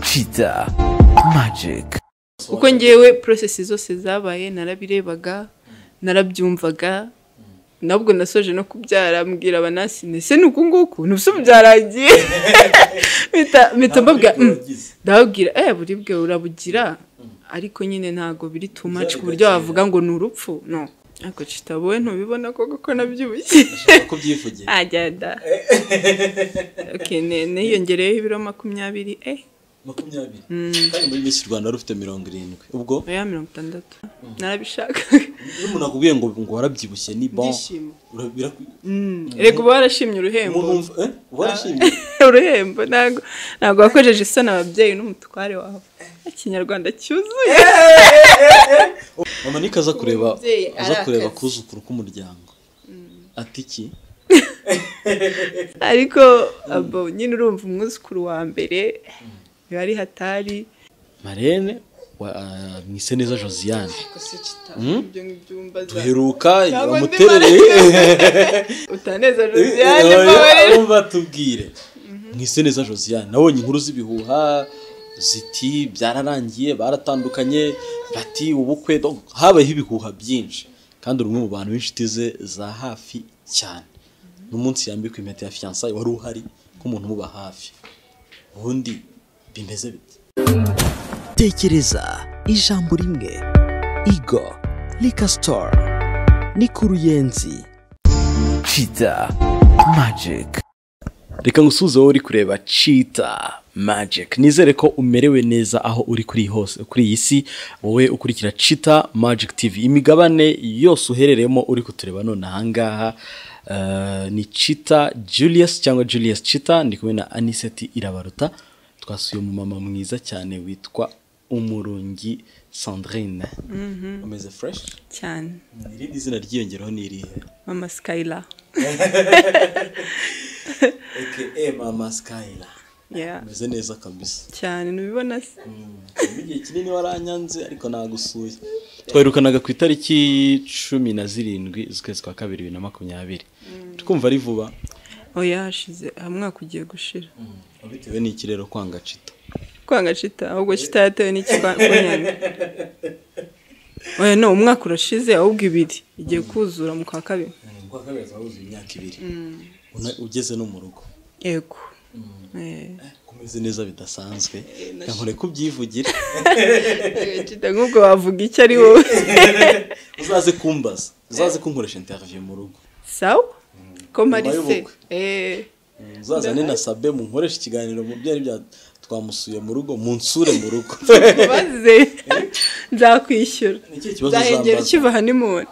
Kiza Magic kuko ngewe porosesi zose zabaye narabirebaga narabyumvaga nabwo nasoje no kubyara mbwira abanasine se ni uku nguku ni ubuso byarangiye Mpita- mpita mbabwira Nta buribwe "Mm, wagize." ndababwira eh buribwe urabugira ariko nyine ntabwo biri too much ku buryo wavuga ngo ni urupfu no ariko kitabowe ntubibona ko kuko nabyibushye ushobora kubyivugira agenda okay ne niyongereyeho ibiro makumyabiri eh makumyabiri kandi muri Miss rwanda wari ufite mirongo irindwi ubwo oya mirongo itandatu narabishaka iyo umuntu akubwiye ngo ngo warabyibushye ni bon ibyishimo ura- biraku- rego uba warashimye uruhembo umuntu wumva eh warashimye uruhembo ntabwo ntabwo wakojeje isoni ababyeyi n'umutware wawe ikinyarwanda cyuzuye mama niko aza kureba Umubyeyi aza kureba arakaze. kuzukuru k'umuryango ati iki ariko abo nyine urumva umwuzukuru wa mbere niba ari hatari marene wa ah, mwiseneza josiane Mm? ibyo ngibyo umbaza duheruka Ntabwo ndi bamuterereye utaneza josiane mbabarira umva tubwire mwiseneza josiane nabonye inkuru z'ibihuha ziti byararangiye baratandukanye bati ubukwe donc habayeho ibihuha byinshi kandi uri umwe mu bantu b'inshuti ze za hafi cyane n'umunsi yambikwa impeta ya fiyansaye wari uhari nk'umuntu umuba hafi ubundi bimeze bite tekereza ijambo rimwe Igo Lika Store ni ku ruyenzi Kiza Magic reka ngusuze wowe uri kureba cheetah magic nizere ko umerewe neza aho uri kuri hose kuri iyi si wowe ukurikira cheetah magic tv imigabane yose uherereyemo uri kutureba none ahangaha eh, ni cheetah julius cyangwa julius cheetah ndi kumwe na aniseti irabaruta twasuye umumama mwiza cyane witwa umurungi sandrine umeze fresh cyane irindi zina ryiyongeraho ni irihe mama sikayira aka mama skyla Yeah. umeze neza kabisa cyane ntubibona se igihe kinini waranyanze ariko nagusuye twaherukaga ku itariki cumi na zirindwi z'ukwezi kwa kabiri bibiri na makumyabiri twumva ari vuba oya hashize umwaka ugiye gushira bitewe n'iki rero kwanga cita kwanga cita ahubwo cita yatewe n'ikikunyanga oya no umwaka urashize ahubwo ibiri igiye kuzura mu kwa kabiri kwa kabiri zawuzuye imyaka ibiri Una- ugeze no mu rugo yego Eh. kumeze neza bidasanzwe reka nkore ko ubyivugire Cita nk'ubwo wavuga icyo ari wowe uzaze kumbaza uzaze kunkoresha interiviyu mu rugo sawa ko marise y'ubukwe. eh uzazane na sabe munkoreshe ikiganiro mu byari bya twamusuye mu rugo munsure mu rugo ubaze nzakwishyura ni ikihe kibazo nzahengera uzambaza ukiva hanimoni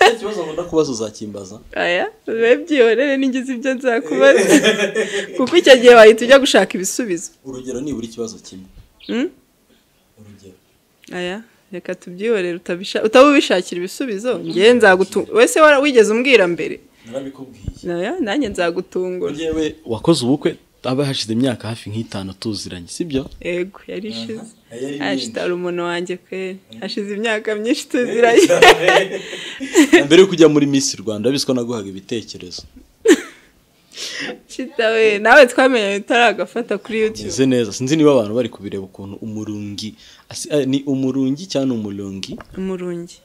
Ikihe kibazo nkunda kubaza uzakimbaza aya bibe byihorere ningize ibyo nzakubaza kuko icyo gihe wahita ujya gushaka ibisubizo urugero nibura ikibazo kimwe Hmm? urugero aya reka tubyihorere utabisha- utaba ubishakira ibisubizo ngewe nzagutungura wese wara- wigeze umbwira mbere narabikubwiye aya nanjye nzagutungura yewe wakoze ubukwe haba hashize imyaka hafi nk'itanu tuziranye sibyo yego yari ishize Aha, yari ashitara umuntu wanjye kweri hashize imyaka myinshi tuziranye mbere yo kujya muri Miss Rwanda urabizi ko naguhaga ibitekerezo shitawe nawe twamenye utaragafata kuri youtube meze neza sinzi niba abantu bari kubireba ukuntu umurungi asi- eh, ni umurungi cyangwa umurungi umurungi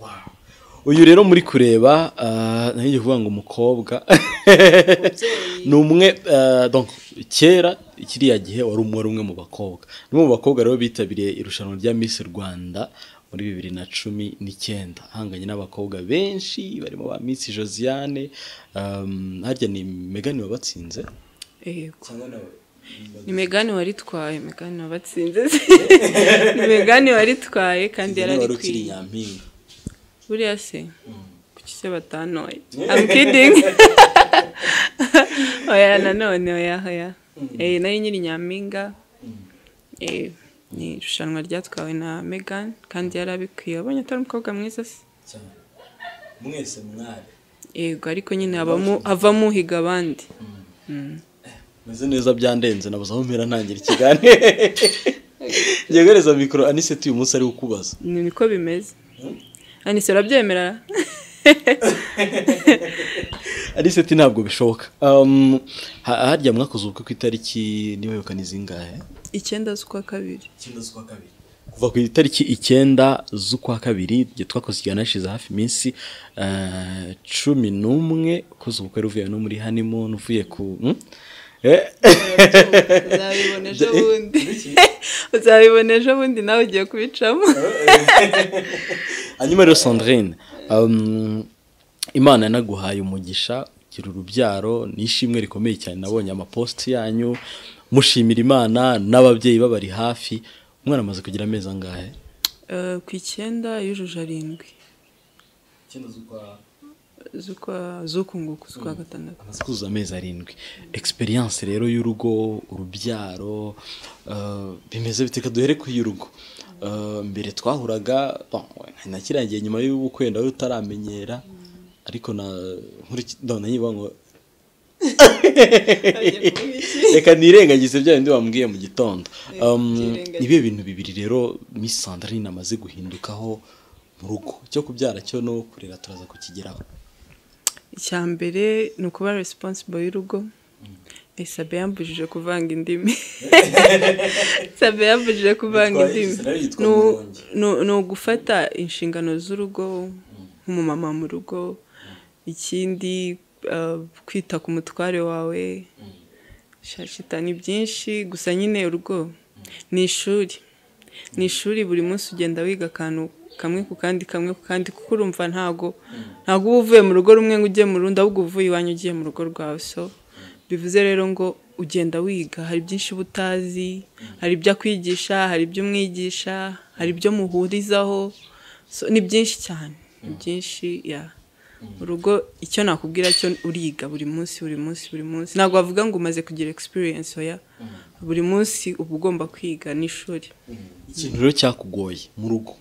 Wow. uyu rero muri kureba ah, nari ngiye kuvuga ngo umukobwa ni umwe ah, donc kera kiriya gihe wari umwe wari umwe mu bakobwa ni umwe mu bakobwa rero bitabiriye irushanwa rya Miss Rwanda muri bibiri na cumi n'icyenda ahanganye n'abakobwa benshi barimo ba Miss Josiane um, harya ni Megan wabatsinze yego ni megani waritwaye megani wabatsinze ni megani waritwaye kandi yari wari ari ukiri kwiye nyampinga buriya se kuki se batanoye I'm kidding oya nanone oya oya eh nayo nyiri nyampinga eh ni irushanwa ryatwawe na Megan kandi yari abikwiye wabonye atari umukobwa mwiza se cyane mwese mwari yego ariko nyine habamo havamo uhiga abandi meze neza byandenze nabuze aho mpera ntangira ikiganiro yegereza mikoro aniseti uyu munsi ari ukubaza ni niko bimeze anise urabyemera alice ati ntabwo bishoboka Um, ha- harya mwakoze ubukwe ku itariki niba yukana izingahe icyenda z'ukwa kabiri icyenda z'ukwa kabiri kuva ku itariki icyenda z'ukwa kabiri igihe twakoze ikiganiro hashize hafi iminsi eh, cumi n'umwe ukoze ubukwe ruvuye no muri honeymoon uvuye ku hmm? Eh, uzabibona ejo bundi uzabibona ejo bundi nawe ugiye kubicamo hanyuma rero sandrine um, imana yanaguhaye umugisha ugira urubyaro ni ishimwe rikomeye cyane nabonye amapositi yanyu mushimira imana n'ababyeyi babari hafi umwana amaze kugira amezi angahe Eh, ku icyenda yujuje arindwi z'ukwa z'ukunguku z'ukwa gatandatu amaze kuzuza amezi arindwi egisperiyanse rero y'urugo urubyaro uh, bimeze biteka duhere ku y'urugo Uh, mbere twahuraga bon, nakirangiye nyuma y'ubukwe nawe utaramenyera ariko na nkuriki- ndabona nyiba ngo reka nirengagize bya bindi wambwiye mu gitondo Um, byirengagize. ibihe bintu bibiri rero Miss Sandrine amaze guhindukaho mu rugo cyo kubyara cyo no kurera turaza kukigeraho icya mbere ni ukuba resiponsibo y'urugo Eh, sabe yambujije kuvanga indimi sabe yambujije kuvanga Yitwa- indimi Sabe yitwa Ni u- Murongi. ni u- ni ugufata inshingano z'urugo nk'umumama mu rugo ikindi eh, kwita ku mutware wawe shashita ni byinshi gusa nyine urugo ni ishuri ni ishuri buri munsi ugenda wiga akantu kamwe ku kandi kamwe ku kandi kuko urumva ntago ntago uba uvuye mu rugo rumwe ngo ujye mu rundi ahubwo uba uvuye iwanyu ugiye mu rugo rwawe so bivuze rero ngo ugenda wiga hari byinshi uba utazi hari ibyo akwigisha hari ibyo umwigisha hari ibyo muhurizaho so, ni byinshi cyane ni byinshi ya urugo icyo nakubwira cyo uriga buri munsi buri munsi buri munsi ntabwo wavuga ngo umaze kugira experience oya buri munsi uba ugomba kwiga n'ishuri ikintu rero cyakugoye mu rugo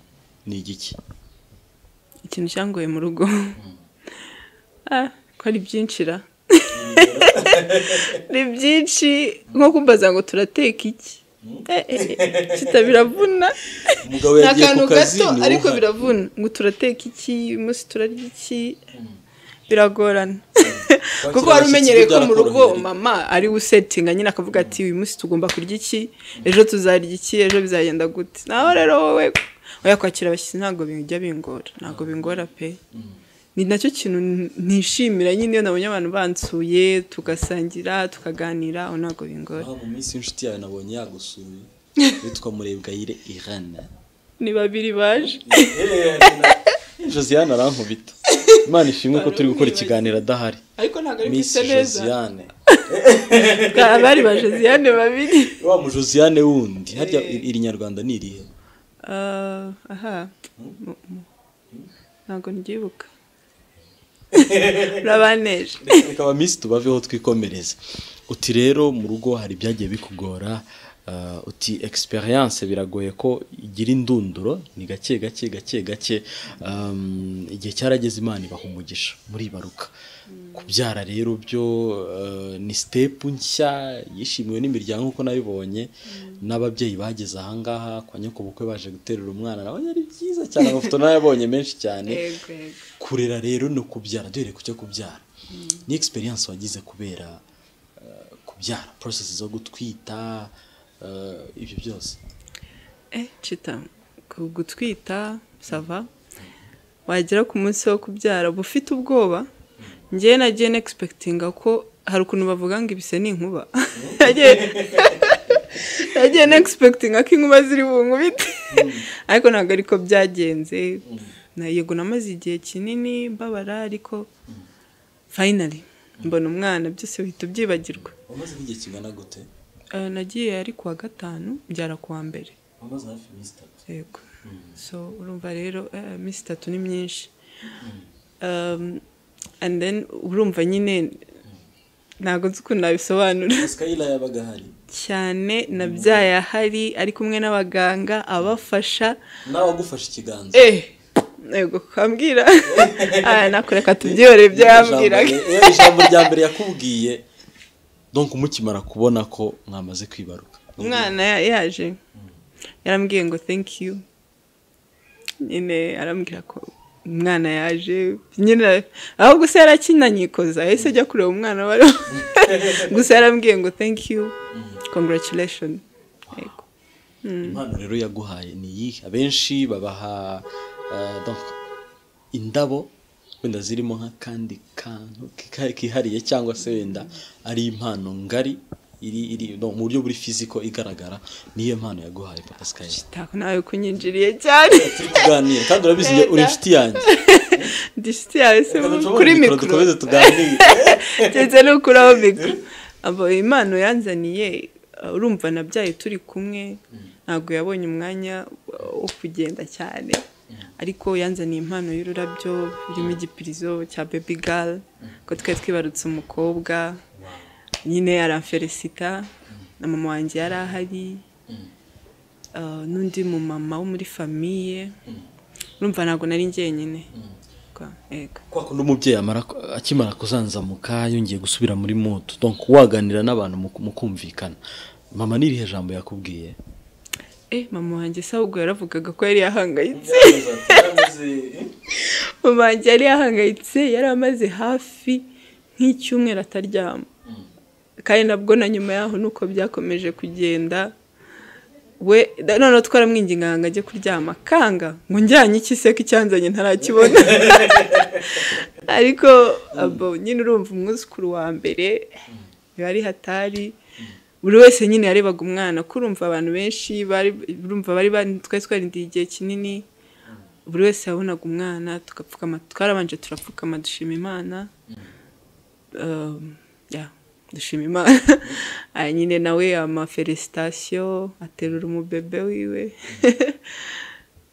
ni igiki ikintu cyangoye mu rugo Ah, ko ari byinshi ra ni byinshi nko kumbaza ngo turateka iki Eh, eh, eh, kita biravuna umugabo ni yagiye akantu ku kazi gato ni ariko wowe uhari. biravuna ngo turateka iki uyu munsi turarya iki biragorana kuko wari umenyereye ko mu rugo byarakorohera. mama ari we usetinga nyine akavuga ati uyu munsi tugomba kurya iki ejo tuzarya iki ejo bizagenda gute naho rero wowe oya kwakira abashyitsi ntabwo bijya bingora ntabwo bingora pe ni nacyo kintu n- nishimira nyine iyo nabonye abantu bansuye tugasangira tukaganira aho ntabwo bingora Ah, mu minsi y'inshuti yawe nabonye yagusuye witwa murebwayire irana ni babiri baje josiane arankubita imana ishimwe ko turi gukora ikiganiro adahari ariko ntabwo ari miss bisa neza josiane abari baje ziyane babiri wa mu josiane wundi harya iri iri nyarwanda ni irihe Ah, aha Mu- mu- ntabwo ndyibuka urabaneje reka ba miss tubaveho twikomereze uti rero mu rugo hari ibyagiye bikugora ah, uti experience biragoye ko igira indunduro ni gake gake gake gake um, igihe cyarageze imana ibaha umugisha muribaruka kubyara rero byo ah, ni step nshya yishimiwe n'imiryango nk'uko nabibonye n'ababyeyi bageze ahangaha kwa nyokobukwe baje guterura umwana nawe ari byiza cyane amafoto nayabonye menshi cyane yego yego kurera rero no kubyara duhere ku cyo kubyara ni egisperiyanse wagize kubera eh, kubyara porosesi zo gutwita eh, ibyo byose eh cita ku- gutwita sava wagera ku munsi wo kubyara uba ufite ubwoba njyewe nagiye negispekitinga ko hari ukuntu bavuga ngo ibise ni inkuba Nagiye- nagiye negispekitinga ko inkuba ziri bunkubite ariko ntabwo ariko byagenze Na- yego namaze igihe kinini mbabara ariko fayinari mbona umwana byose uhita ubyibagirwa wamaze nk'igihe kingana gute Eh, nagiye ari kuwa gatanu mbyara kuwa mbere wamaze hafi iminsi itatu yego so urumva rero eh, iminsi itatu ni myinshi Um, and then urumva nyine ntabwo nzi ukuntu nabisobanura sikayila yabaga ahari cyane nabyaye ahari ari kumwe n'abaganga abafasha nawe wagufashe ikiganza eh yego kukambwira aya nakureka tubyihore ibyo yambwiraga Ijambo- eh, ijambo rya mbere yakubwiye donk mukimara kubona ko mwamaze kwibaruka umwana ya- yaje yarambwiye ngo thank you nyine arambwira ko umwana yaje nyine ahubwo se yarakinanyikoza yahise ajya kureba umwana wari gusa yarambwiye ngo thank you congratulation yego impano rero yaguhaye ni iyihe abenshi babaha ah, donc, indabo wenda zirimo nk'akandi kantu kika- kihariye cyangwa se wenda ari impano ngari iri iri donc, mu buryo buri fiziko igaragara niyo mpano yaguhaye papa sky tako nawe kunyinjiriye cyane turi kuganira kandi urabizi njye uri inshuti yanjye disiti yawe se Reka ducomore kuri mikoro mikoro dukomeze tuganire ndetse no kuri aho mikoro abo impano yanzaniye uh, urumva nabyaye turi kumwe ntabwo yabonye umwanya uh, wo kugenda cyane ariko yanzaniye impano y'ururabyo irimo igipirizo cya baby girl ko twari twibarutse umukobwa nyine aramferesita na mama wanjye yari ahari uh, n'undi mumama wo muri famiye urumva ntabwo nari njyenyine Kwa- yego kwa kundi umubyeyi amara akimara kuzanzamuka yongeye gusubira muri mutu donc waganira n'abantu muku- mukumvikana mama n'irihe jambo yakubwiye Eh, mama wanjye se ahubwo yaravugaga ko yari yahangayitse mama wanjye yari yahangayitse yari amaze hafi nk'icyumweru ataryama kandi nabwo na nyuma yaho nuko byakomeje kugenda we da- noneho twaramwinginga ngo ajye kuryama kanga ngo njyanye iki se ko icyanzanye ntarakibona ariko abo nyine urumva umwuzukuru wa mbere yari hatari buri wese nyine yarebaga umwana ko urumva abantu benshi bari urumva bari bari- twari twarindiye igihe kinini buri wese yabonaga umwana tugapfukama twarabanje turapfukama dushima imana Um, yeah, dushima imana Ah, nyine nawe ama felicitation aterura umubebe wiwe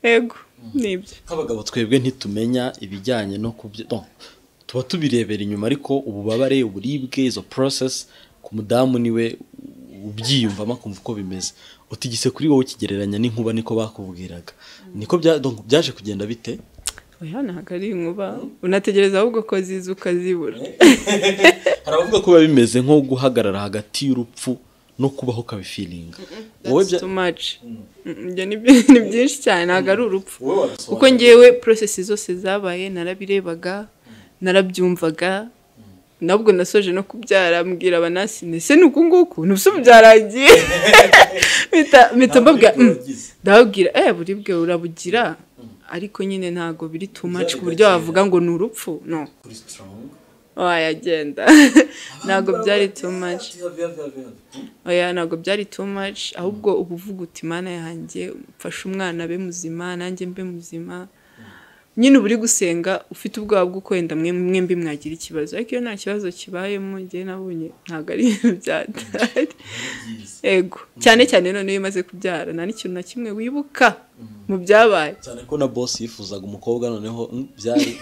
yego nibyo nk'abagabo twebwe ntitumenya ibijyanye no kubyo no, tuba tubirebera inyuma ariko ububabare uburibwe izo process ku mudamu niwe ubyiyumvamo akumva uko bimeze utigise kuri wowe ukigereranya n'inkuba niko bakubwiraga niko bya- donc byaje kugenda bite oya ntabwo ari inkuba unategereza ahubwo ko ziza ukazibura hari abavuga ko biba bimeze nko guhagarara hagati y'urupfu no kubaho ukabifiringa wowe That's bya- too much. Mm, ibyo ni byi- ni byinshi cyane ntabwo ari urupfu wowe wabisobanura. kuko ngewe porosesi zose zabaye narabirebaga narabyumvaga nabwo nasoje no kubyara mbwira abanasine se ni uku nguku ntibise byarangiye Mpita- mpita mbabwira buribwe "Mm, wagize." ndababwira eh buribwe urabugira ariko nyine ntabwo biri too much ku buryo wavuga ngo ni urupfu no wayagenda ntabwo byari too much oya ntabwo byari too much ahubwo uba uvuga uti mana yanjye mfashe umwana abe muzima nanjye mbe muzima nyine uba uri gusenga ufite ubwoba bw'uko wenda mwe- mwembi mwagira ikibazo ariko iyo nta kibazo kibayemo njye nabonye ntabwo ari ibintu byatari ego cyane cyane noneho iyo umaze kubyara nta n'ikintu na kimwe wibuka mu byabaye cyane ko na boss yifuzaga umukobwa noneho mm, byari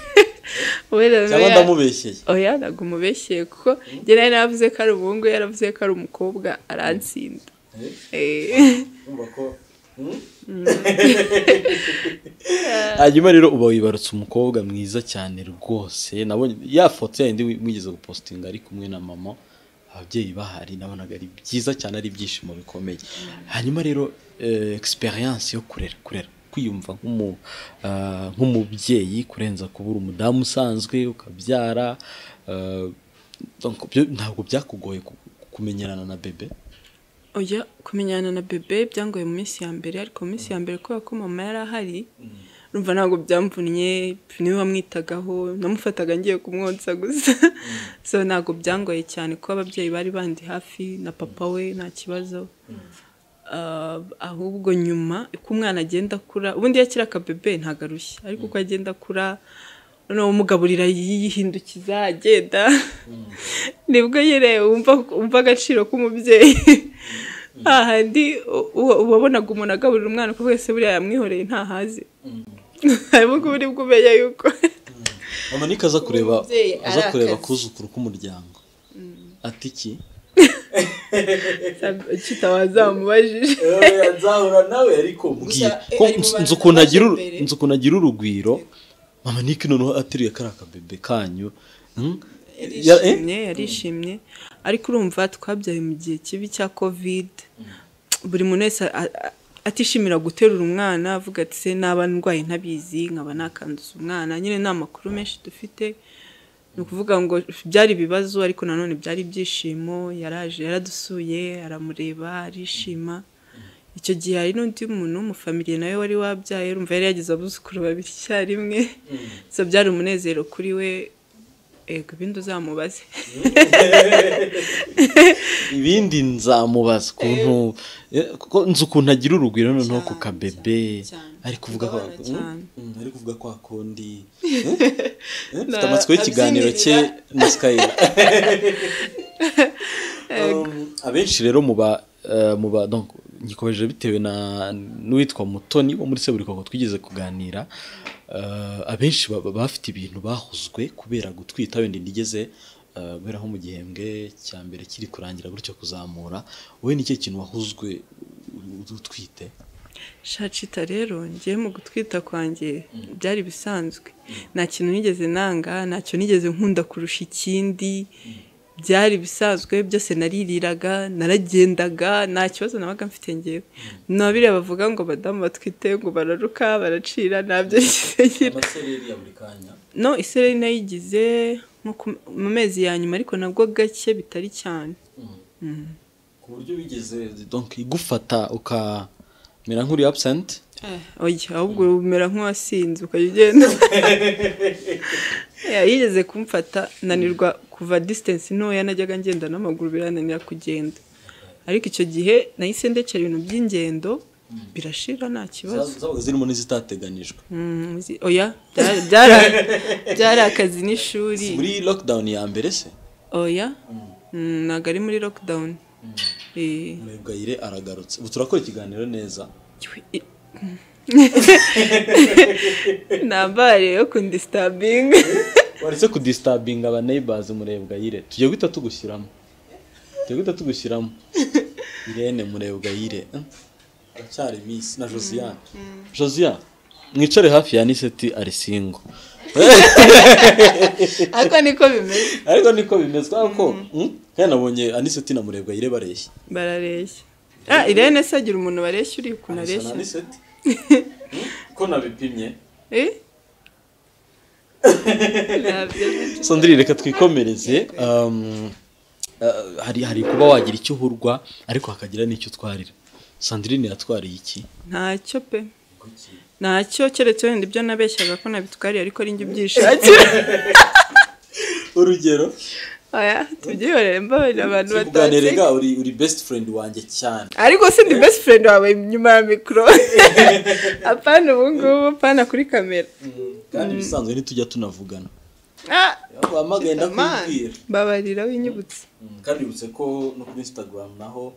Wera cyangwa oya. ndamubeshyeye oya ntabwo umubeshyeye kuko njye nawe naravuze ko ari umuhungu we yaravuze ko ari umukobwa aransinda Eh. hanyuma rero uba wibarutse umukobwa mwiza cyane rwose nabonye ya foto yayindi wi- mwigeze gupositinga ari kumwe na mama ababyeyi bahari nabonaga ari byiza cyane ari ibyishimo bikomeye hanyuma rero egisperiyanse yo kurera kurera kwiyumva nk'umu- ah, nk'umubyeyi kurenza kuba uri umudamu usanzwe ukabyara ah, donc byo- ntabwo byakugoye ku- kumenyerana na bebe oya kumenyana na bebe byangoye mu minsi ya mbere ariko mu minsi ya mbere kubera ko mama yari ahari urumva ntabwo byamvunnye niwe wamwitagaho namufataga ngiye kumwonsa gusa so ntabwo byangoye cyane kuko ababyeyi bari bandi hafi na papa we nta kibazo Ah, ahubwo nyuma uko umwana agenda akura ubundi iyo akiri akabebe ntabwo arushya ariko uko agenda akura noneho umugaburira yihindukiza agenda nibwo nyine wumva wumva agaciro k'umubyeyi hahandi u- u- wabonaga umuntu agaburira umwana ko wese buriya yamwihoreye ntahaze harimo uburyo bwo umenya yuko mama niko aza kureba Umubyeyi aza ari kureba akazi. kuzukuru k'umuryango ati iki kita wazamubajije nzahura nawe ariko mbwiye eh, ko ari mu nzi- bantu nzi ukuntu agira uru- baje mbere. nzi ukuntu agira urugwiro mama niko noneho ateruye kariya kabebe kanyu Hmm? Ya- eh? yarishimye yarishimye ariko urumva twabyaye mu gihe kibi cya covid buri muntu wese a- a- atishimira guterura umwana avuga ati se naba ndwaye ntabizi nkaba nakanduza umwana nyine ni amakuru menshi dufite ni ukuvuga ngo byari ibibazo ariko nanone byari ibyishimo yaraje yaradusuye aramureba arishima icyo gihe hari n'undi muntu w'umufamiliye nawe wari wabyaye urumva yari yagize abuzukuru babiri icyarimwe so byari umunezero kuri we ego ibindi uzamubaze ibindi nzamubaza ukuntu kuko nzi ukuntu agira urugwiro noneho ku kabebe ari kuvuga kwa ari kuvuga kwa kundi mfite amatsiko y'ikiganiro cye na sikayira abenshi rero mu ba mu ba ngikomeje bitewe na n'uwitwa mutoni wo muri seburikoko twigeze kuganira abenshi bafite ibintu bahuzwe kubera gutwita wenda ntigeze guhera nko mu gihembwe cya mbere kiri kurangira gutyo kuzamura wowe ni cyo kintu wahuzwe utwite shacita rero ngiye mu gutwita kwanjye byari bisanzwe nta kintu nigeze nanga ntacyo nigeze nkunda kurusha ikindi byari bisanzwe byose naririraga naragendaga nta kibazo nabaga mfite ngewe na biriya bavuga ngo badamu batwite ngo bararuka baracira ntabyo ngira no isereri nayigize nko mu mezi ya nyuma ariko nabwo gake bitari cyane ku buryo bigeze igufata ukamera nk'uri absent oya ahubwo umera nk'uwasinze ukajya ugenda yigeze kumfata nanirwa kuva disitansi ntoya najyaga ngenda n'amaguru birananira kugenda ariko icyo gihe nahise ndekera ibintu by'ingendo birashira nta kibazo zabaga zirimo n'izitateganijwe oya byari akazi n'ishuri muri lockdown ya mbere se oya ntabwo ari muri lockdown murebwayire aragarutse ubu turakora ikiganiro neza nambare yo kundisitabinga waretse kudisitabinga aba neyibazi murebwayire tujya guhita tugushyiramo tujya guhita tugushyiramo irene murebwayire aracyari minsi na josiane josiane mwicare hafi ya niseti arisingo ariko niko bimeze ariko niko bimeze kubera ko nabonye aniseti na murebwayire bareshya barareshya ah irene se agira umuntu bareshya uri ukuntu areshya aniseti ko nabipimye sondiri reka twikomereze hari hari kuba wagira icyo uhurwa ariko hakagira n'icyo utwarira sandirine yatwariye iki ntacyo pe ntacyo keretse wenda ibyo nabeshyaga ko nabitwariye ariko ari njye ubyishakira urugero tubyihorere mbabona abantu batazi uri uri best friend wanjye cyane ariko si ndi best friend wawe nyuma ya mikoro apana ubu ngubu apana kuri kamera kandi ibisanzwe ntitujya tunavugana bamagenda kwibwira mbabarira winyibutse kandi yibutse ko no kuri instagram naho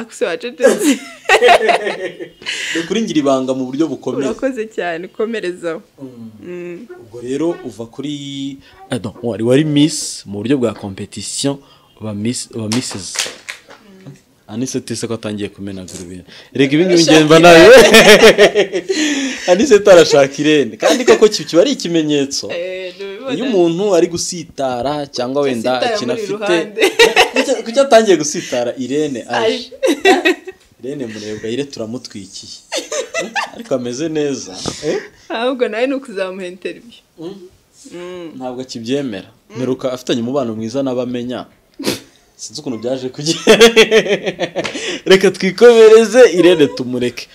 akuse wacecetse ni ukuri ngira ibanga mu buryo bukomeye urakoze cyane ukomerezaho ubwo rero uva kuri wari wari misi mu buryo bwa kompetisiyo uba misizi aniseti se ko atangiye kumenagura ibintu reka ibi ngibi ngemba nawe aniseti arashaka irene kandi koko kiba ari ikimenyetso iyo umuntu ari gusitara cyangwa wenda ikintu afite kuki atangiye gusitara irene aje irene murebwayire turamutwikiye ariko ameze neza ahubwo nawe ni ukuzamuha interiviyu ntabwo akibyemera meruka afitanye umubano mwiza n'abamenya sinzi ukuntu byaje kugira reka twikomereze irene tumureke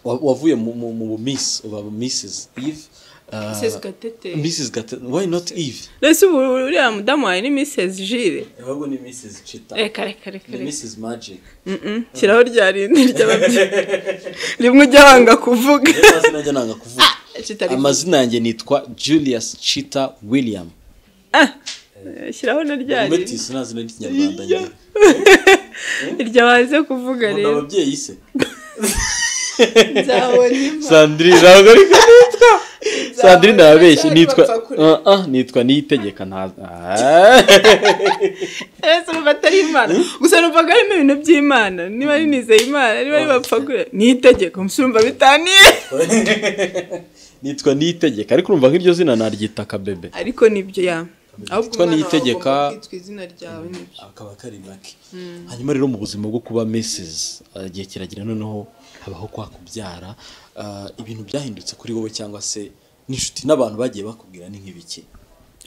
wavuye mu bumisi uba misizi ive Mrs Gatete Mrs Gatete why not Eve Rese uriya mudamu wawe ni Mrs Jire ahubwo ni Mrs Chita reka reka reka ni Mrs Magic shyiraho rya rindi ry'ababyeyi rimwe ujya wanga kuvuga amazina yanjye nanga kuvuga amazina yanjye nitwa Julius Chita William shyiraho na rya rindi si nta zina ry'ikinyarwanda nyine iryo waze kuvuga rero ababyeyi se nzabona imva sandrine ntabwo ariko nitwa sandrine arabeshya nitwa nitwa niyitegeka nta ese urumva atari imana gusa numvaga harimo ibintu by'imana niba ari nizeye imana niba ari bapfagure niyitegeka umusumba bitaniye nitwa niyitegeka ariko urumva nk'iryo zina naryita akabebe ariko nibyo ya ahubwo Kitwa umwana niyitegeka- wawe agomba kwitwa izina ryawe nibyo akaba kari make hanyuma rero mu buzima bwo kuba mesezi igihe kiragera noneho habaho kwa kubyara Ah, ibintu byahindutse kuri wowe cyangwa se n'inshuti n'abantu bagiye bakubwira ni nk'ibiki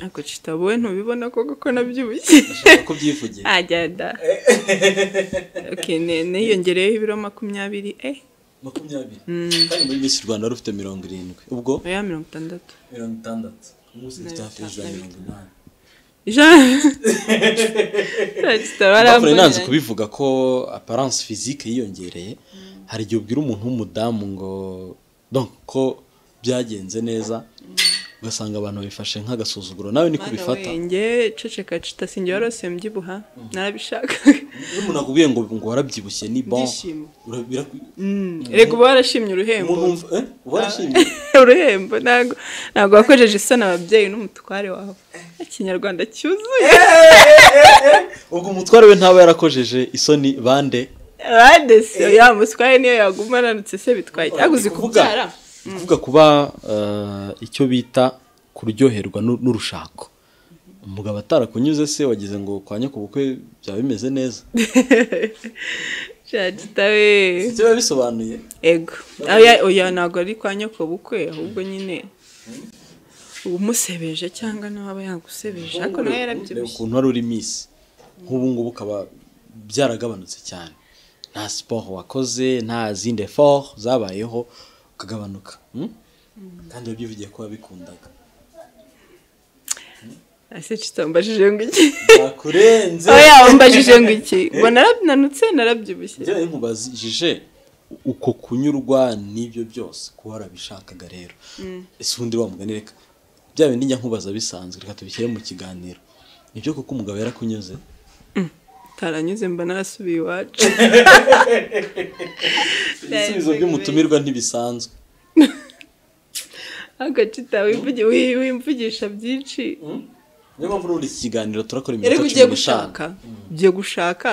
ariko citabuwe ntubibona koko ko nabyibushye ushobora kubyivugira ajya da Okay, ne- niyongereyeho ibiro makumyabiri eh makumyabiri kandi muri Miss rwanda wari ufite mirongo irindwi ubwo oya mirongo itandatu mirongo itandatu ubu ufite hafi ya za mirongo inani Bafure nanze ijana kubivuga ko aparance physique yiyongereye hari igihe ubwira umuntu w'umudamu ngo donc ko byagenze neza ugasanga abantu babifashe nk'agasuzuguro nawe niko Mana ubifata wenge ceceka cita sinjye warose mbyibuha narabishaka iyo umuntu akubwiye ngo ngo warabyibushye ni bon Ibyishimo. ura- biraku- reka uba warashimye uruhembo umuntu wumva eh uba warashimye uruhembo ntabwo ntabwo wakojeje isoni ababyeyi n'umutware wawe ikinyarwanda cyuzuye ubwo umutware we ntaba yarakojeje isoni bande radesi ya muswari niyo yaguma ananutse se bitwaye cyaguze Kuvuga- kubyara kuvuga kuba eh, icyo bita kuryoherwa n'u- n'urushako umugabo atarakunyuze se wagize ngo kwa nyoko ubukwe byaba bimeze neza cacita we ibyo biba bisobanuye ego oya oya ntabwo ari kwa nyoko bukwe ahubwo nyine umusebeje cyangwa n'uwaba yagusebeje ariko nawe Reba yarabyibushye ukuntu wari uri misi nk'ubu ngubu ukaba byaragabanutse cyane nta siporo wakoze nta zindi efort zabayeho ukagabanuka hmm? kandi wabyivugiye ko wabikundaga ese cita mbajije ngo iki bakurenze oya mbajije ngo iki ngo narabinanutse narabyibushye njyewe nkubajije uko kunyurwa n'ibyo byose kuba warabishakaga rero ese ubundi wa mugani reka bya bindi njya nkubaza bisanzwe reka tubishyire mu kiganiro nibyo kuko umugabo yarakunyuze taranyuze mba narasubiye iwacu ibisubizo by'umutumirwa ntibisanzwe agacita wivugi- wi- wimvugisha byinshi niyo mpamvu n'ubundi iki kiganiro turakora iminota ariko cumi ugiye n'itanu gushaka ugiye gushaka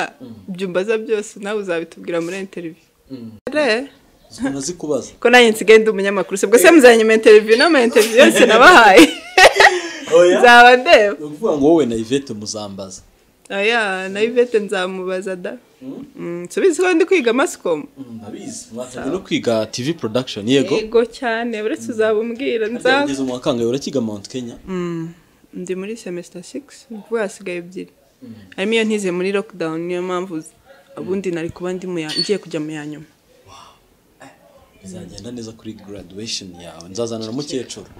ibyo umbaza byose nawe uzabitubwira muri interiviyu Re, zikunda zikubaza ko nanjye nsigaye ndi umunyamakuru se bwo se muzanye mu interiviyu n'ama interiviyu yose nabahaye nzaba ndeba ni ukuvuga ngo wowe na ivete muzambaza oya na ivete nzamubaza da Mm, subizi ko ndi kwiga masikomu ndabizi mwatangiye no kwiga tv production yego yego cyane uretse uzaba umbwira nzaba ugeze mu wa kangahe urakiga mount kenya ndi muri semester 6 ni ukuvuga hasigaye ebyiri harimo iyo ntize muri lockdown niyo mpamvu z- ubundi nari kuba ndi mu ya- ngiye kujya mu ya nyuma bizagenda neza kuri graduation yawe nzazana na mukecuru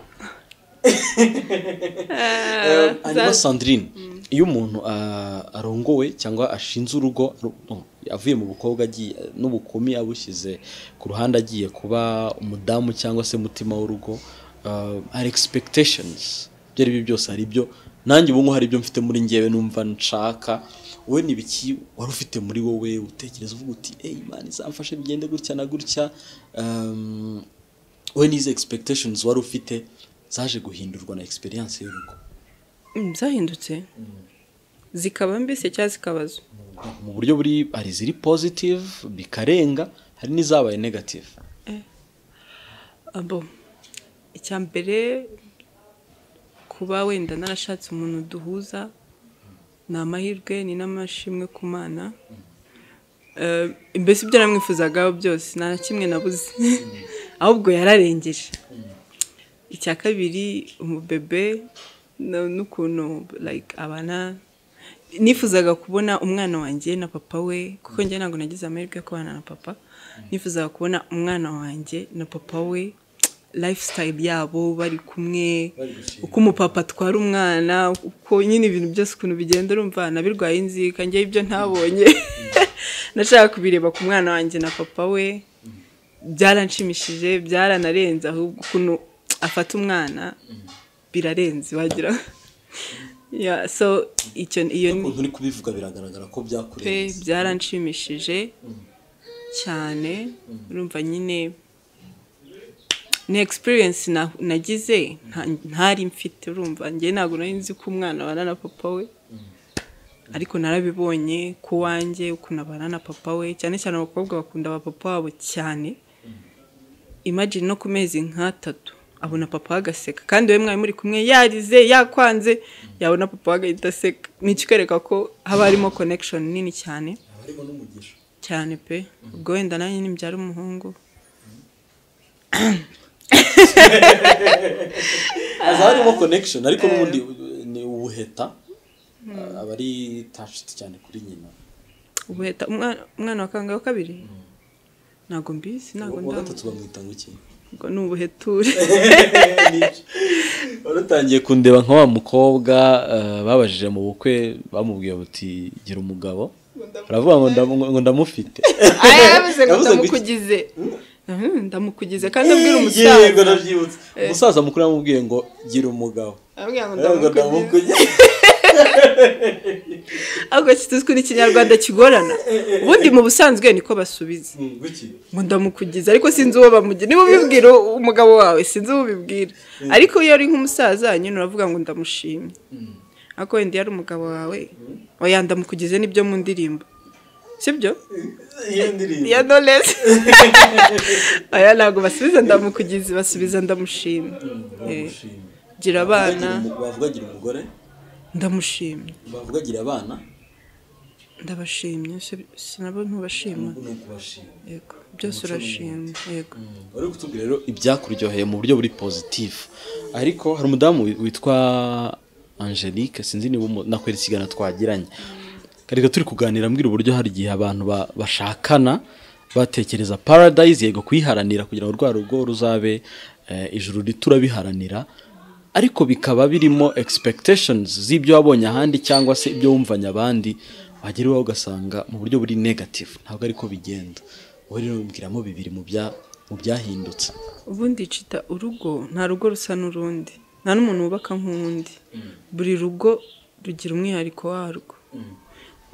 hanyuma sandrine iyo umuntu ah, arongowe cyangwa ashinze urugo ru- no, avuye mu bukobwa agiye n'ubukumi abushyize ku ruhande agiye kuba umudamu cyangwa se mutima w'urugo ah, hari expectations ibyo ari byo byose hari ibyo nanjye ubu ngubu hari ibyo mfite muri ngewe numva nshaka wowe ni ibiki wari ufite muri wowe utekereza uvuga uti eyi mani izamfashe bigende gutya na gutya um, wowe n'izi expectations wari ufite zaje guhindurwa na experience y'urugo Mm, zahindutse zikaba mbese cyangwa zikaba zo mu buryo buri hari iziri positive bikarenga hari n'izabaye negative abo icya mbere kuba wenda narashatse umuntu duhuza ni amahirwe ni n'amashimwe ku mana Eh, mbese ibyo namwifuzagaho byose nta na kimwe nabuze ahubwo yararengeje icya kabiri umubebe no- n'ukuntu like abana nifuzaga kubona umwana wanjye na papa we kuko njye ntabwo nagize amahirwe yo kubana na papa nifuzaga kubona umwana wanjye na papa we lifestyle yabo bari kumwe uko umupapa atwara umwana uko nyine ibintu byose ukuntu bigenda urumva nabirwaye inzika njye ibyo ntabonye nashaka kubireba ku mwana wanjye na papa we byaranshimishije byaranarenze ahubwo ukuntu afata umwana birarenze wagira yeah, so icyo iyo ni ukuntu uri kubivuga biragaragara ko pe byakurenze byaranshimishije cyane urumva nyine ni experience na- nagize nta- ntari mfite urumva njye ntabwo nari nzi ko umwana abana na papa we ariko narabibonye ko wanjye ukuntu abana na papa we cyane cyane abakobwa bakunda ba papa wabo cyane imagine no ku mezi nk'atatu abona papa agaseka kandi wowe mwari muri kumwe yarize yakwanze yabona papa agahita aseka ni ikikwereka ko haba harimo connection nini cyane harimo n'umugisha cyane pe ubwo wenda nanjye nibyara umuhungu haza harimo connection ariko n'ubundi ni ubuheta aba ari tashiti cyane kuri nyina ubuheta umwana- umwana wa kangahe wa kabiri ntabwo mbizi ntabwo uwa ndamubona gatatu bamwita ngo iki ubwo ni ubuheture wari utangiye kundeba nka wa mukobwa eh, babajije mu bukwe bamubwiye bati gira umugabo baravuga ngo ndamu- ngo ndamufite aya yavuze ngo Yavuze ngo iki? ndamukugize Mhm, ndamukugize kandi abwira Yego, umusaza nabyibutse. umusaza mukuru yamubwiye ngo gira umugabo abwira ngo Ngo ndamukugize ndamukugize. ariko kituzwi ukuntu ikinyarwanda kigorana ubundi mu busanzwe niko basubiza Mm, guki. ngo ndamukugize ariko sinzi uwo bamugira niba ubibwira umugabo wawe sinzi uwo ubibwira ariko iyo ari nk'umusaza nyine uravuga ngo ndamushimye ariko wenda iyo ari umugabo wawe oya ndamukugize nibyo mu ndirimbo sibyo Iyo ndirimbo. ya knowledge aya ntabwo basubiza ndamukugize basubiza ndamushimye Eh, Ndamushima. gira abana bavuga gira umugore ndamushimye bavuga gira abana ndabashimye si- sinabo ntubashima ni ukubashima yego byose urashima yego bari kutubwira rero ibyakuryoheye mu buryo buri pozitifu ariko hari umudamu wi- witwa angelique sinzi niba umu- nakwera ikiganiro twagiranye reka turi kuganira mbwira uburyo hari igihe abantu ba- bashakana batekereza paradise yego kuyiharanira kugira ngo rwa rugo ruzabe eh, ijuru riturabiharanira ariko bikaba birimo expectations z'ibyo wabonye ahandi cyangwa se ibyo wumvanye abandi wagera iwawe ugasanga mu buryo buri negative ntabwo ariko bigenda wowe rero mbwiramo bibiri mu bya- mu byahindutse ubundi cita urugo nta rugo rusa n'urundi nta n'umuntu wubaka nk'undi buri rugo rugira umwihariko warwo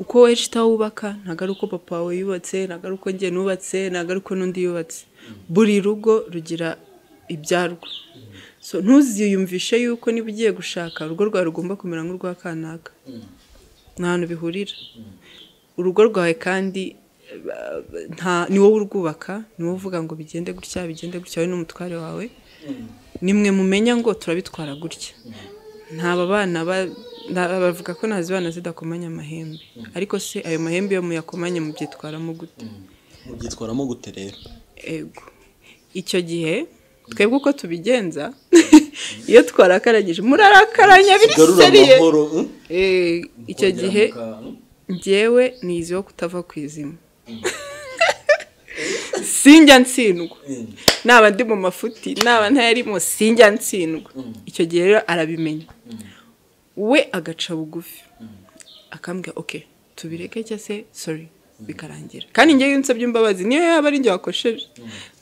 uko wowe cita wubaka ntabwo ari uko papa wawe yubatse ntabwo ari uko njye nubatse ntabwo ari uko n'undi yubatse buri rugo rugira ibyarwo so ntuziyumvishe yuko niba ugiye gushaka urugo rwawe rugomba kumera nk'urwa kanaka ni ahantu bihurira urugo rwawe kandi eh, nta ni wowe urwubaka ni wowe uvuga ngo bigende gutya bigende gutya wowe n'umutware wawe nimwe mumenya ngo turabitwara gutya ntaba bana ba- nta- bavuga ko nta zibana zidakomanya amahembe ariko se ayo mahembe iyo muyakomanye mubyitwaramo gute mubyitwaramo gute rero ego icyo gihe twebwe uko tubigenza iyo twarakaranyije murarakaranya kigarura biriseriye amahoro mm? Eh, icyo Kongera gihe muka- mm? njyewe niziho kutava ku izima sinjya ntsindwa Mm. naba ndi mu mafuti naba ntayarimo sinjya ntsindwa icyo gihe rero arabimenya we agaca bugufi akambwira oke tubireke cyangwa se sori bikarangira kandi njyewe iyo nsabye imbabazi niyo yaba ari njye wakosheje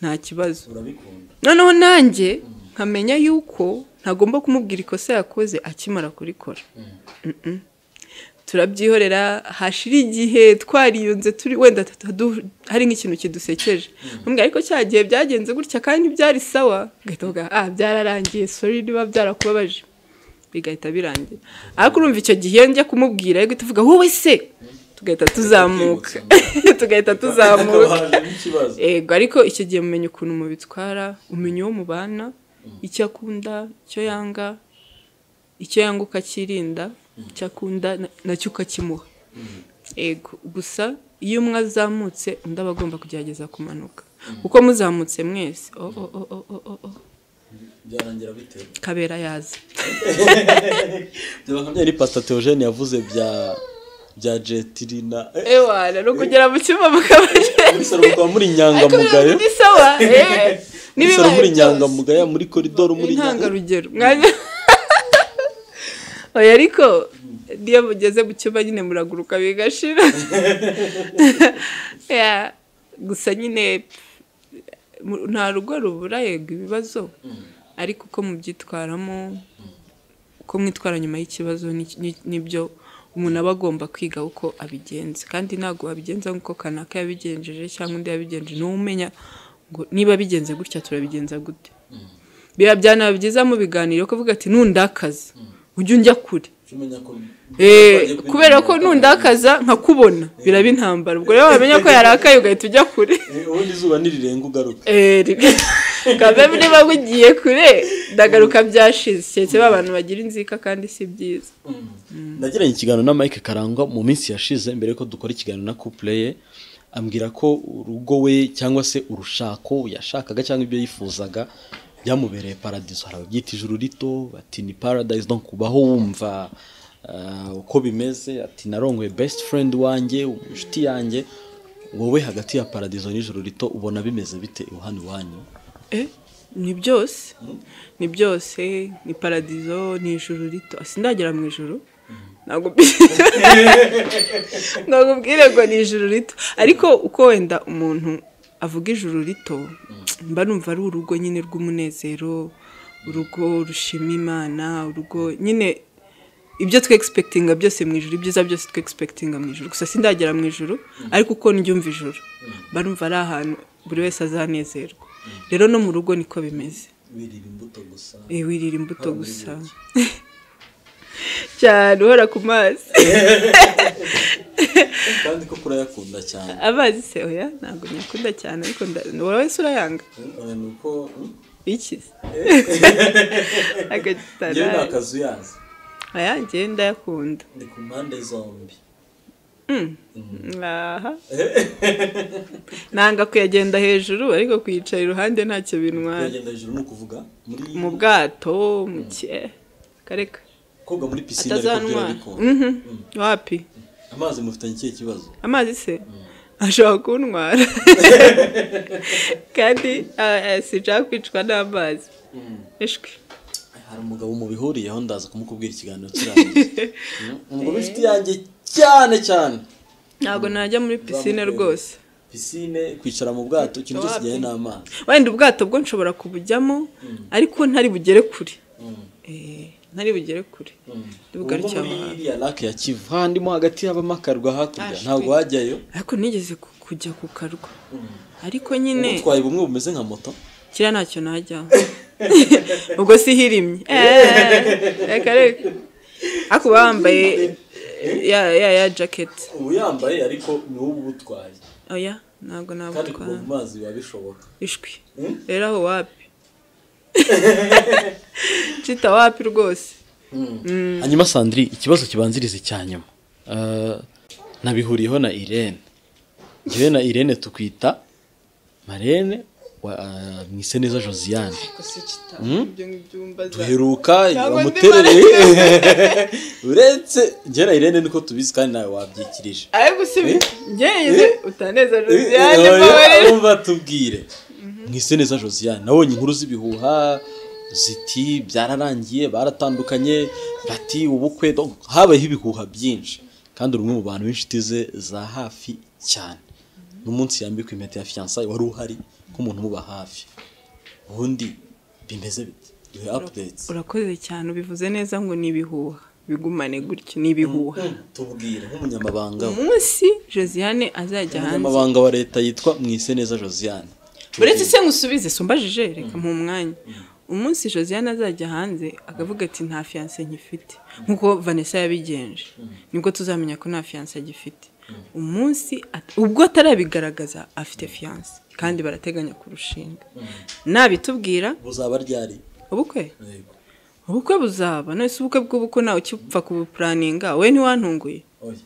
nta kibazo urabikunda noneho nanjye nkamenya yuko ntagomba kumubwira ikosa yakoze akimara kurikora Mm-mm. turabyihorera hashira igihe twariyunze turi wenda tutadu- hari nk'ikintu kidusekeje mbwa ariko cya gihe byagenze gutya kandi byari sawa ugahita uvuga ah byararangiye sori niba byarakubabaje bigahita birangira ariko urumva icyo gihe njya kumubwira yo guhita uvuga wowe se tugahita tuzamuka tugahita tuzamuka haje n'ikibazo Ego ariko icyo gihe mumenya ukuntu mubitwara umenya uwo mubana icyo akunda icyo yanga icyo yanga ukakirinda icyo akunda na- nacyo ukakimuha ego gusa iyo umwe azamutse undi aba agomba kugerageza kumanuka uko muzamutse mwese o o o o o o o byarangira bitewe kabera yaza byaba nka byari pastor Theogene yavuze bya bya jetirina eh, ewana no kugera mu cyumba mukabashe muri salo mukaba muri inyangamugayo ni sawa muri eh salo muri n'ibibaye byose inyangamugayo muri koridoro muri inyangamugayo intangarugero mwanya oya ariko niyo mugeze mu cyumba nyine muraguruka bigashira Ya, gusa nyine mu- nta rugo rubura yego ibibazo ariko uko mubyitwaramo uko mwitwara nyuma y'ikibazo ni- ni- nibyo umuntu aba agomba kwiga uko abigenza kandi ntabwo wabigenza nk'uko kanaka yabigenjeje cyangwa undi yabigenjeje niwe umenya ngo niba bigenze gutya turabigenza gute biba byanaba byiza mu biganiro kuvuga ati ntundakaze ujye unjya kure umenya ko Eh, kubera ko ntundakaza nkakubona biraba intambara ubwo rero wamenya ko yarakaye ugahita ujya kure Eh, ubundi izuba nirirenga ugaruka Eh, ri- kagame niba bugiye kure ndagaruka byashize keretse ba bantu bagira inzika kandi si byiza nagiranye ikiganiro na mike karangwa mu minsi yashize mbere yuko dukora ikiganiro na kupleye ambwira ko urugo we cyangwa se urushako yashakaga cyangwa ibyo yifuzaga byamubereye paradizo hari ababyita ijuru rito bati ni paradise donc kubaho wumva ah, uko bimeze ati narongoye best friend wanjye inshuti yanjye wowe hagati ya paradizo n'ijuru rito ubona bimeze bite iwanyu iwanyu Eh, ni byose ni byose ni paradizo ni ijuru rito sindagera mu ijuru ntabwo ntabwo ubwire ngo ni ijuru rito ariko uko wenda umuntu avuga ijuru rito mba numva ari urugo nyine rw'umunezero urugo rushima imana urugo nyine ibyo twegispekitinga byose mu ijuru ibyiza byose twegispekitinga mu ijuru gusa sindagera mu ijuru ariko uko njyumva ijuru mba numva ari ahantu buri wese azanezerwa rero no mu rugo niko bimeze wirira imbuto gusa Eh, wirira imbuto gusa cyane uhora ku mazi kandi ko kurayakunda cyane amazi se oya ntabwo nyakunda cyane ariko nda- wowe wese urayanga ni uko iki njyewe ni agatarari akazu yazi oya njyewe ndayakunda ni ku mpande zombi aha nanga kuyagenda hejuru ariko kuyicara iruhande ntacyo bintwara kuyagenda hejuru ni ukuvuga muri mu bwato mu ki eh, kareka koga muri pisine ariko byo atazanwa arabikunda wapi amazi mufitanye ikihe kibazo amazi se ashobora kuntwara kandi ah, eh, sinshaka kwicwa n'amazi ishwi hari umugabo mubihuriyeho ndaza kumukubwira ikiganiro kirangiye umugabo inshuti yanjye cyane cyane ntabwo najya muri pisine rwose pisine kwicara mu bwato ikintu cyose kijyanye n'amazi wenda ubwato bwo nshobora kubujyamo ariko ntari bugere kure Eh, ntari bugere kure ndi ubwo bugarukire muri aho hantu iriya lake ya kivu handimo hagati y'abamakarwa hakurya Ah, ntabwo shit. wajyayo ariko nigeze ku- kujya ku karwa ariko Ubu nyine utwaye bumwe bumeze nka moto kiriya ntacyo najyaho ubwo si hirimye Eh, reka reka ariko baba bambaye ya ya ya jaketi ubu yambaye ariko ni wowe uba utwaye oya ntabwo kandi kuva nabutwara mu mazi biba bishoboka ishwi Mm. rero aho wapi cita wapi rwose hanyuma sandiri ikibazo kibanziriza icya nyuma Eh, nabihuriyeho na irene njyewe na irene tukwita marene wa- eh, mwiseneza josiane duheruka Ntabwo ndi wamuterereye uretse njyewe na irene niko tubizi kandi nawe wabyikirije ariko si ngerageze utaneza josiane Eh, mbabarira umva tubwire mwiseneza josiane nabonye inkuru z'ibihuha ziti byararangiye baratandukanye bati ubukwe donc habayeho ibihuha byinshi kandi uri umwe mu bantu b'inshuti ze za hafi cyane n'umunsi yambikwa impeta ya fiyansaye wari uhari nk'umuntu umuba hafi ubundi bimeze bite duhe updates urakoze cyane ubivuze neza ngo ni ibihuha bigumane gutyo ni ibihuha tubwire nk'umunyamabanga we. umunsi josiane azajya hanze umunyamabanga wa leta yitwa mwiseneza josiane uretse se ngusubize sumbajije reka mu mwanya umunsi josiane azajya hanze akavuga ati nta fiyanse nkifite nk'uko vanessa yabigenje nibwo tuzamenya ko nta fiyanse agifite umunsi at- ubwo atarabigaragaza afite fiyanse kandi barateganya kurushinga nabitubwira buzaba ryari ubukwe ubukwe buzaba nese ubukwe bw'ubukwe nawe ukipfa kubupuraninga we ntiwantunguye oya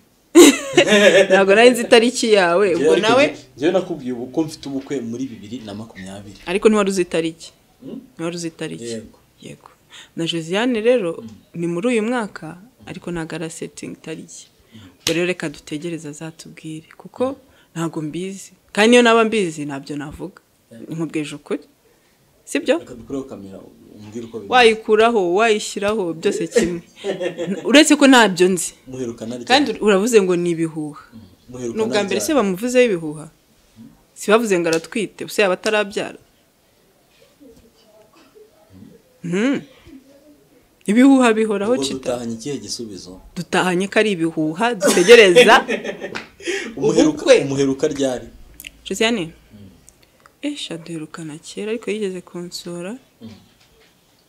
ntabwo nari nzi itariki yawe ubwo nawe njyewe nakubwiye ubu ko mfite ubukwe muri bibiri na makumyabiri ariko ntiwari uzi itariki ntiwari uzi itariki Yego. yego na josiane rero ni muri uyu mwaka ariko ntabwo arasetinga itariki ubwo rero reka dutegereze azatubwire kuko ntabwo mbizi kandi niyo naba mbizi ntabyo navuga nkubwije ukuri sibyo reka dukureho kamera umbwire uko bimeze wayikuraho wayishyiraho byose kimwe N- uretse ko ntabyo nzi muherukana ryari? kandi uravuze ngo ni ibihuha Muherukana ni ubwa mbere se ryari? bamuvuzeho ibihuha si bavuze ngo aratwite gusa yaba atarabyara Hmm. ibihuha bihoraho Ubwo cita dutahanye ikihe gisubizo dutahanye ko ari ibihuha dutegereza umuheruka Ubukwe. umuheruka ryari josiane esha duherukana kera ariko yigeze kunsura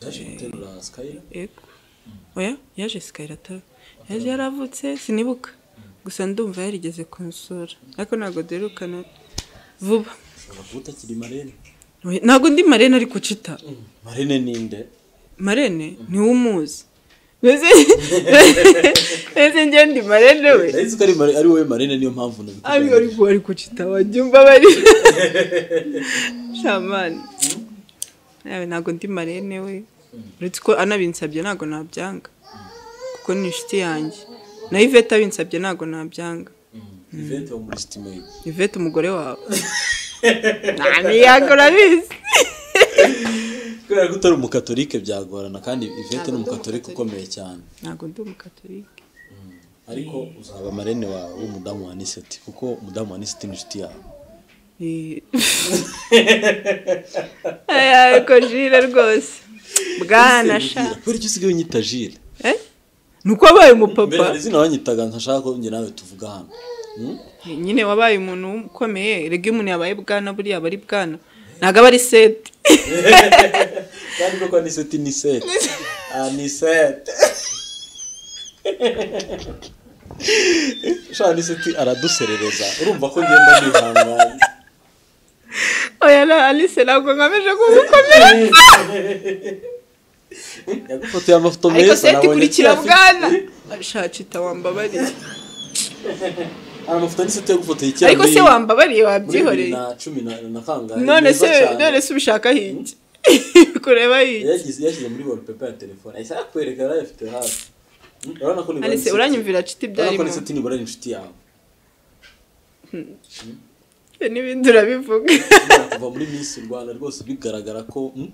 yaje guterura sikayira yego oya yaje sikayira atari yaje yaravutse sinibuka gusa ndumva yarigeze kunsura ariko ntabwo duherukana vuba ushobora kuba utakiri marene ntabwo ndi marene ariko cita marene ninde marene niwe umuzi mbese mbese njye ndi marene we nari nzi ko ari Mare- ari wowe marene niyo mpamvu ariko nabikubwira ariko ariko cita wajyumva bari shamani nawe ntabwo ndi marene we uretse ko anabinsabye ntabwo nabyanga kuko ni inshuti yanjye na ivete abinsabye ntabwo nabyanga iventi wo muri sitimeri ivete umugore wawe nta ntiyago urabizi kubera ko utari umukatolike byagorana kandi iventi ni umukatolike ukomeye cyane ntabwo ndi umukatolike ariko uzaba marene wawe w'umudamu wa niseti kuko umudamu wa niseti ni inshuti yawe Eh. aya ariko jire rwose bwana sha kubera icyo usigaye unyita jile Eh? ni uko wabaye mbere umupapa hari izina wanyitaga ntashaka ko njye nawe tuvuga hano Hmm? Eh, nyine wabaye umuntu ukomeye rege umuntu yabaye bwana buriya aba ari bwana ntabwo aba ari seti kandi koko ni seti ni seti ah ni seti shaka ni seti araduserereza urumva ko ngenda nihangana oya na alice ntabwo ngamije kugukomera yagufotoye amafoto ariko meza seti nabonye kurikira akiri afite- bwana shacita wambabariye hari amafoto ni seti yagufotoye ikera ariko se wambabariye muri bibiri wabyihoreye na cumi na na kangahe none mwiza se cyane. none se ubishaka hiki kureba hiki yagize yashyize muri wallpaper ya telefone ahise akwereka yari ayafite hafi Hmm, urabona ko nibura ari alice seti. uranyumvira cita urabona ko ni ibyarimo seti nibura ari inshuti yawe n'ibindi urabivuga Urabona kuva muri minsi rwanda rwose bigaragara ko hmm,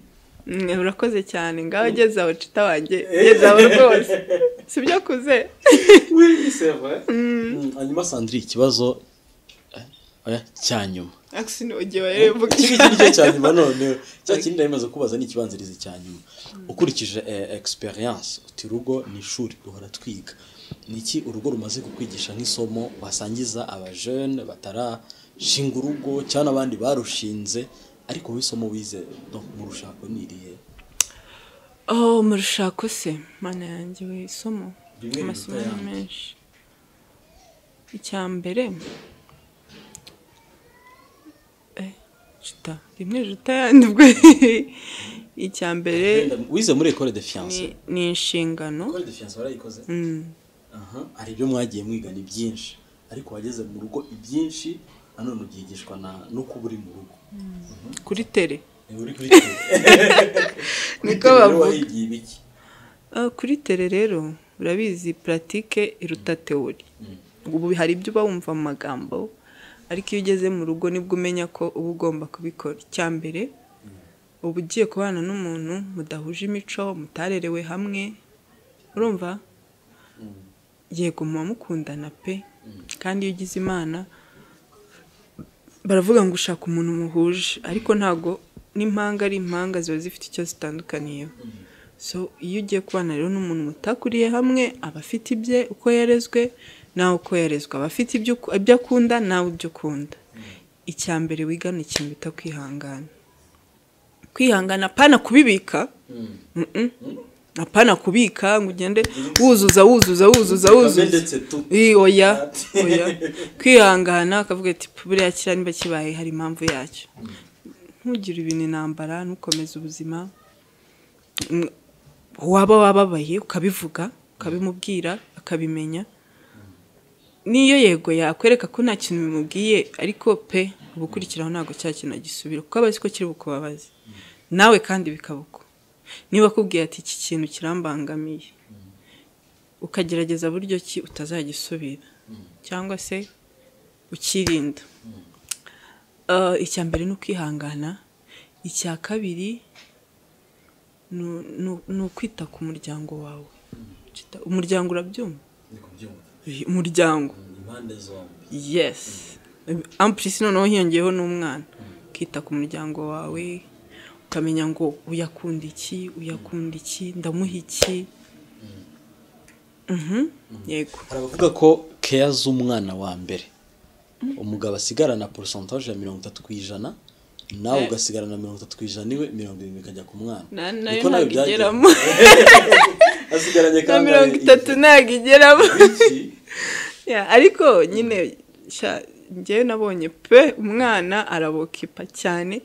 Mm, urakoze cyane ngaho ageze aho cita wanjye ageze aho rwose si byo akuze oui c'est vrai hanyuma sandri ikibazo eh, oya, cya nyuma akisi ni ugiye warevuga iki ngiki ni cyo cya nyuma none cya kindi nari maze kubaza ni ikibanzirizi cya nyuma ukurikije eh, experience uti urugo ni ishuri duhora twiga ni iki urugo rumaze kukwigisha nk'isomo wasangiza abajene batarashinga urugo cyangwa n'abandi barushinze ariko wowe isomo wize no mu rushako ni irihe oh mu rushako se mana yanjye we isomo Rimwe amasomo riruta ni ayandi. menshi icya mbere Eh, cita rimwe riruta ayandi ubwo icya mbere Wenda wize muri école de fiance ni- ni inshingano école de fiance warayikoze Mm. aha hari ibyo mwagiye mwiga ni byinshi ariko wageze mu rugo ibyinshi nanone ubyigishwa na no kuba uri mu rugo kuri tere Eh, uri kuri kuri Niko kuri rero bavuga. wahigiye ibiki Ah, kuri tere rero urabizi puratike iruta teori ubu hari ibyo uba wumva mu magambo ariko iyo ugeze mu rugo nibwo umenya ko uba ugomba kubikora icya mbere uba ugiye kubana n'umuntu mudahuje imico mutarerewe hamwe urumva yego muba mukundana pe kandi iyo ugize imana baravuga ngo ushaka umuntu muhuje ariko ntabwo n'impanga ari impanga ziba zifite icyo zitandukaniyeho so iyo ugiye kubana rero n'umuntu mutakuriye hamwe aba afite ibye uko yarezwe nawe uko yarezwe aba afite ibyo uku- ibyo akunda nawe ibyo ukunda icya mbere wigana ikintu bita kwihangana kwihangana apana kubibika Mm-mm. apana kubika ngo ugende wuzuza wuzuza wuzuza kame wuzuza ndetse tu Ii, oya oya kwihangana akavuga ati buriya kiriya niba kibaye hari impamvu yacyo ntugire ibintu intambara ntukomeze ubuzima Mm, waba wababaye ukabivuga ukabimubwira akabimenya niyo yego yakwereka ko nta kintu bimubwiye ariko pe uba ukurikiraho ntabwo cya kintu agisubira kuko aba azi ko kiri bukubabaze nawe kandi bikabuko niba akubwiye ati iki kintu kirambangamiye ukagerageza buryo ki utazagisubira cyangwa se ukirinda Ah, icya mbere ni ukwihangana icya kabiri ni- ni- ni ukwita ku muryango wawe Kita- umuryango urabyumva Ndi kubyumva. Eh, umuryango impande zombi yes amplisi noneho hiyongeyeho n'umwana ukita ku muryango wawe ukamenya ngo uyakunda iki uyakunda iki ndamuha iki Mhm, yego hari abavuga ko keya z'umwana wa mbere umugabo asigarana porosantaje ya mirongo itatu ku ijana nawe Eh. ugasigarana mirongo itatu ku ijana iwe mirongo irindwi ikajya ku mwana Na- nayo Niko nawe ntabwo byagenze. igeramo asigaranye na kangahe? mirongo itatu ntabwo igeramo Iki? Ya, ariko nyine sha, njyewe nabonye pe umwana arabokipa cyane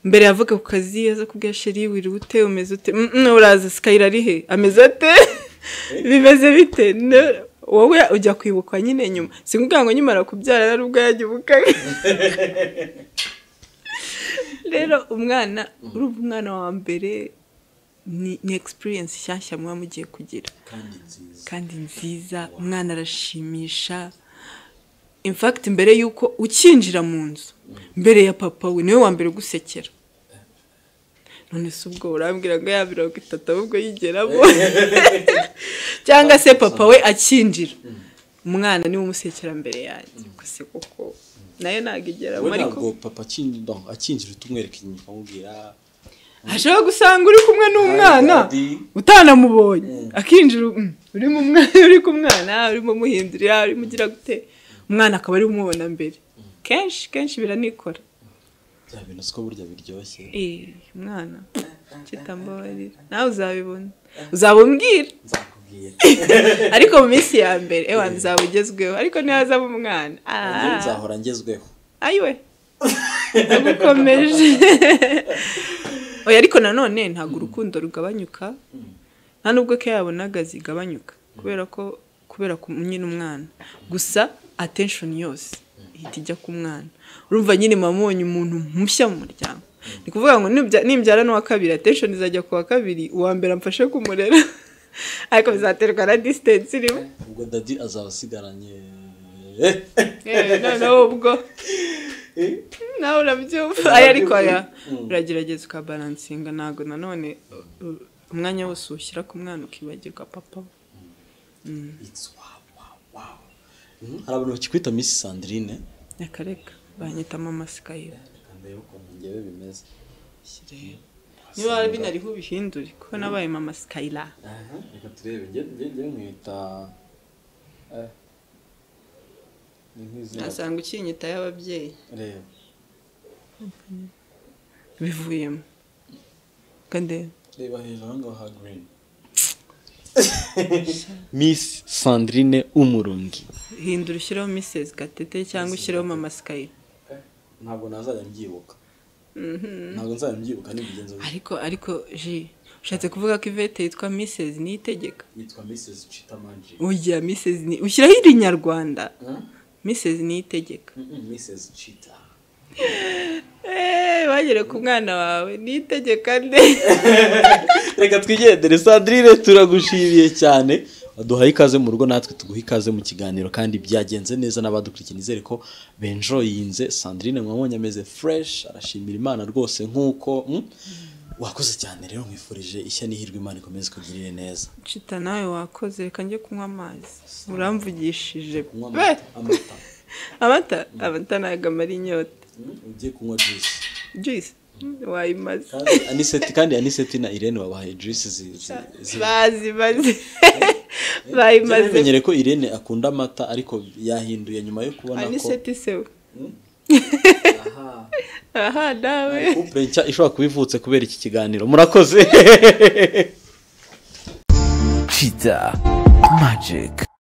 mbere yavuga ku kazi aza kubwira sheri wiriwe ute umeze ute Mm, mm, uraza sikayira ari he ameze ate bimeze bite Ne- wowe ujya kwibukwa nyine nyuma si kugira ngo nyimara kubyara ari ubwo yagibuka rero umwana urumva umwana wa mbere ni ni experience nshyashya muba mugiye kugira kandi nziza kandi nziza umwana arashimisha in fact mbere y'uko ukinjira mu nzu mbere ya papa we niwe wa mbere ugusekera none se ubwo urambwira ngo ya mirongo itatu ahubwo yigeramo cyangwa se papa we akinjira umwana niwe umusekera mbere yanjye gusa kuko nayo ntabwo igeramo we ariko ntabwo papa akin- no, akinjira utumwereka inyuma ukamubwira ashobora gusanga uri kumwe n'umwana daddy. utanamubonye akinjira mm, urimo umwana uri ku mwana urimo umuhindurira urimo ugira gute umwana akaba ari umubona mbere kenshi kenshi biranikora bya bintu siko burya biryoshye Eh, umwana kitambabarira nawe uzabibona uzabumbwira nzakubwira ariko mu minsi ya mbere ewa nzaba ugezweho ariko ntihazaba umwana nanjye Ah. nzahora ngezweho ayiwe nagukomeje oya ariko nanone ntabwo urukundo rugabanyuka nta nubwo ko yabonaga zigabanyuka kubera ko kubera ku nyine umwana gusa attention yose ihita ijya ku mwana urumva nyine mama ubonye umuntu mushya mu muryango ni kuvuga ngo nibya- nimbyara n'uwa kabiri attention izajya ku wa kabiri uwa mbere amfashe kumurera ariko bizaterwa na distance irimo ubwo dadi azaba asigaranye Eh, noneho ubwo nawe urabyumva aya ariko aya uragerageza ukabaransinga ntabwo nanone uh, uh, umwanya wose ushyira ku mwana ukibagirwa papa we. It's wow, wow, wow. Mm, hari abantu bakikwita misi sandrine akareka banyita mama sikayira ndebe ukuntu njyewe bimeze niba binariho ubihindure kuko nabaye mama sikayira Aha, reka turebe njye njye njye nkwita eh, ni nk'izina nasanga ukinyita y'ababyeyi reba bivuyemo kandi reba hejuru aho ngaho ha green miss sandrine umurundi hindura ushyireho Mrs gatete cyangwa ushyireho mama sikayira ntabwo nazajya mbyibuka ntabwo nzajya mbyibuka n'imigenzo ariko ariko ji ushatse kuvuga ko ivete yitwa Mrs niyo itegeka yitwa mrs chita magic ujya Mrs ni ushyiraho iri nyarwanda Mrs niyo itegeka mrs chita eee bagere ku mwana wawe niyo itegeka nde reka twigendere sandrine turagushimiye cyane duhaye ikaze mu rugo natwe tuguha ikaze mu kiganiro kandi byagenze neza n'abadukurikiye nizere ko benjoyinze sandrine mwabonye ameze fresh arashimira imana rwose nk'uko mm, wakoze cyane rero nkwifurije ishya n'ihirwe imana ikomeze ikugirire neza cita nawe wakoze reka njye kunywa amazi uramvugishije kunywa be amata amata amata amata ntabwo amara inyota Mm, ugiye kunywa juice juice wayimaze kandi aniseti kandi aniseti na irene babahaye juice zi- zi- zi- bazi bazi Njye bayimaze namenyere ko irene akunda amata ariko yahinduye nyuma yo kubona ko aniseti sewe Aha. aha nawe couple nshya ishobora kuba ivutse kubera iki kiganiro murakoze Cheetah Magic.